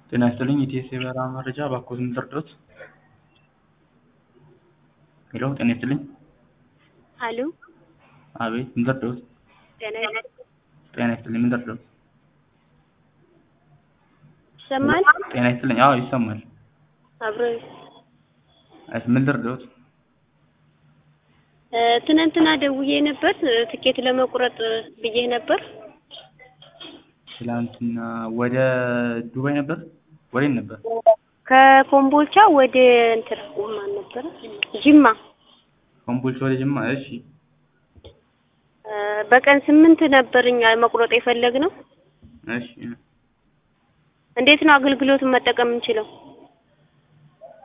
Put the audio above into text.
ጤና ይስጥልኝ የኢቲኤስ የበረራ መረጃ እባክዎት ምን ልርዳዎት? ሄሎ ጤና ይስጥልኝ አሎ አቤት ምን ልርዳዎት? ጤና ጤና ይስጥልኝ ምን ልርዳዎት? ይሰማል? ጤና ይስጥልኝ አዎ ይሰማል አብሮ እሺ ምን ልርዳዎት? እ ትናንትና ደውዬ ነበር ትኬት ለመቁረጥ ብዬ ነበር። ትላንትና ወደ ዱባይ ነበር ወዴት ነበር? ከኮምቦልቻ ወደ እንትን ማን ነበረ ጅማ ኮምቦልቻ ወደ ጅማ እሺ እ በቀን ስምንት ነበር እኛ መቁረጥ የፈለግነው። እሺ እንዴት ነው አገልግሎቱን መጠቀም የምንችለው?